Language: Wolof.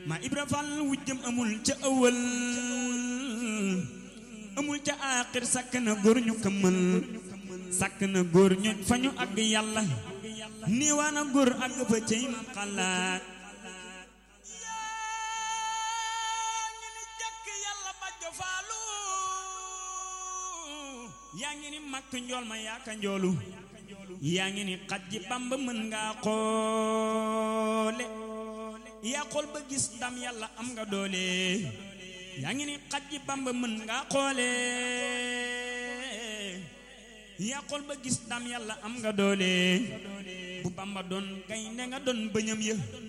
ma ibra fall wujjëm amul ca ëwal amul ca aaxir sàkk na góor ñu këmmal sàkk na góor ñu fa ñu àgg yàlla niiwaana góor àgg fa cay ma xalaat yaa ngi ni makk njool ma yaaka njoolu yaa ngi ni xaj ji bamba mën ngaa xoole yaa xool ba gis ndam yàlla am nga doole yaa ngi ni xaj ji bamba mën ngaa xoole yaa xool ba gis ndam yàlla am nga doole bu bamba doon gaynde nga doon bëñam ya